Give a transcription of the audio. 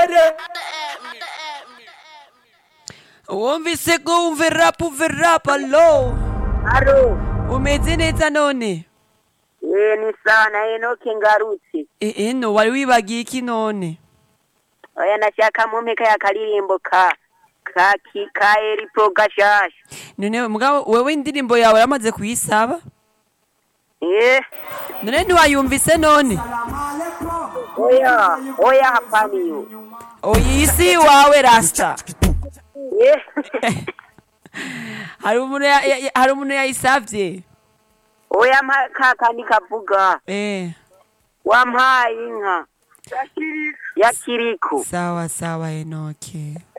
imbere wumvise ko wumve rap umve rap alo Aro, umeze neza none eh ni sawa na Enoke ngarutse. E- eno wari wibagiye iki none Oya nashaka mumpe kaya karirimbo ka ka ki ka eri pro gashasha. none mugabo wewe indirimbo yawe yamaze kuyisaba Eh, none ntiwayumvise none oya, oya hapaniyo. oyisi wawe rasta Eh. hari umuntu ya- ya- ya- hari umuntu yayisavye Oya mpa ka kandi kavuga. eh Wampaye inka. Ya kiriko. sawa sawa enoke